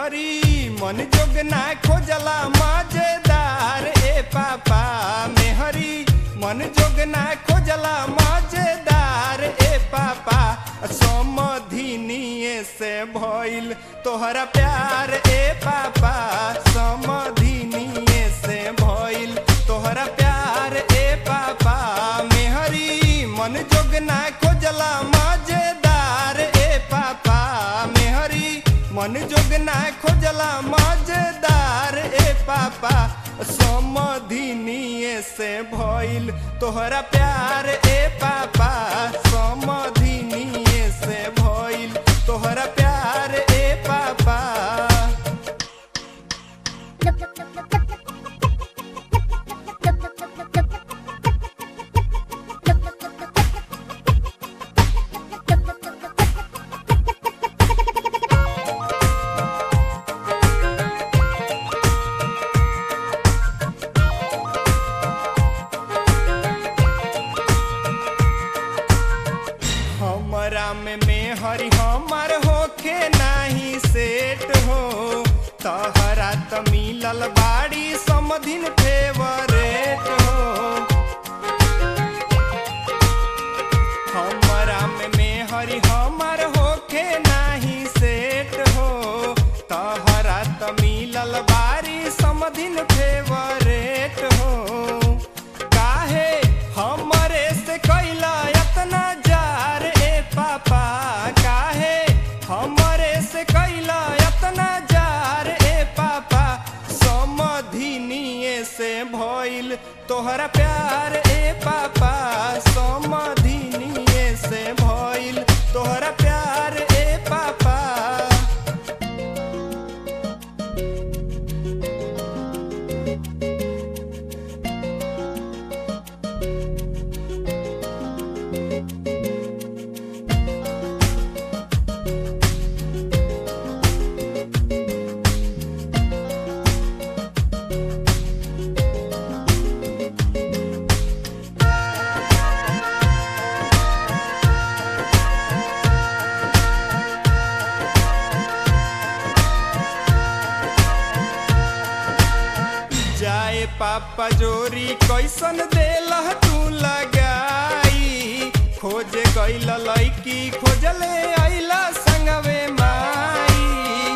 मेहरी मन जोग ना खोजला मजेदार ए पापा मेहरी मन जोग ना खोजला मजेदार ए पापा समधिनिए से भइल तोहरा प्यार ए पापा समधिनिए से भइल तोहरा प्यार ए पापा मेहरी मन जोग ना खोजला मजेदार ए पापा मेहरी मन जोग ना खोजला मजेदार ए पापा समधिनिए से भइल तोहरा प्यार ए पापा समधिनिए से भइल तोहरा प्यार ए पापा हमरा में मेहरी हमर होखे नाही सेट हो तहरा त मिलल बाड़ी समधिन फेवरेट हो हमरा में मेहरी हमर होखे नाही सेट हो तहरा त मिलल बाड़ी समधिन फेवरेट हो काहे हमरे से कैला एतना जार ए पापा काहे हमरे से कैला एतना जार ए पापा समधिनिए से भइल तोहरा प्यार ए पापा समधिनिए से भइल तोहरा प्यार ए पापा जाए पापा जोरी कैसन देला तू लगाई खोज गइल लैकी खोजले आइला संगवे माई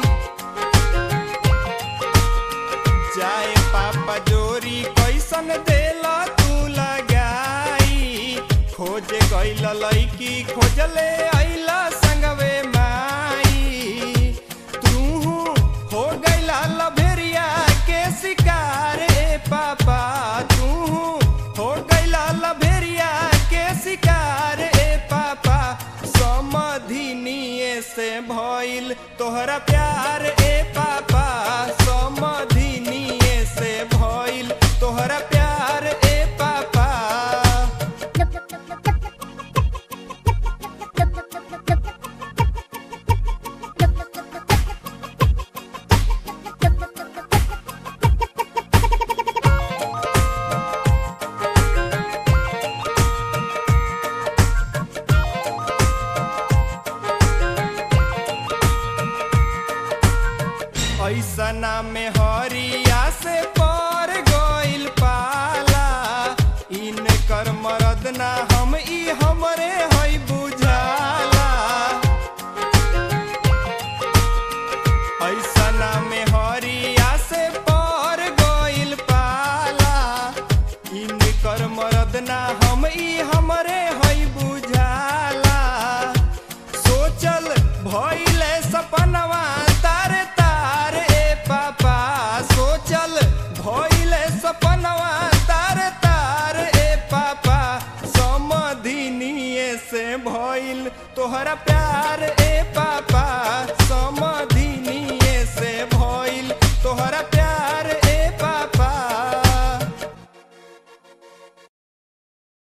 जाए पापा जोरी कैसन देला तू लगाई खोज गइल लैकी खोजले आइला संगवे माई तू हो गइला लभेरिया के शिकार ए पापा तू हो गइला लभेरिया के शिकार ए पापा समधिनिए से भइल तोहरा प्यार ए पापा समधिनिए से भइल तोहरा प्यार ए पापा ऐसना में हरिया से पर गइल पाला इनकर मरद ना हम ई हमरे हई बुझाला ऐसना में हरिया से पर गइल पाला इनकर मरद ना हम ई हमरे हई बुझाला सोचल भइले सपनवा तारे तार ए पापा सोचल भइले सपनवा तारे तार ए पापा समधिनिए से भइल तोहरा प्यार ए पापा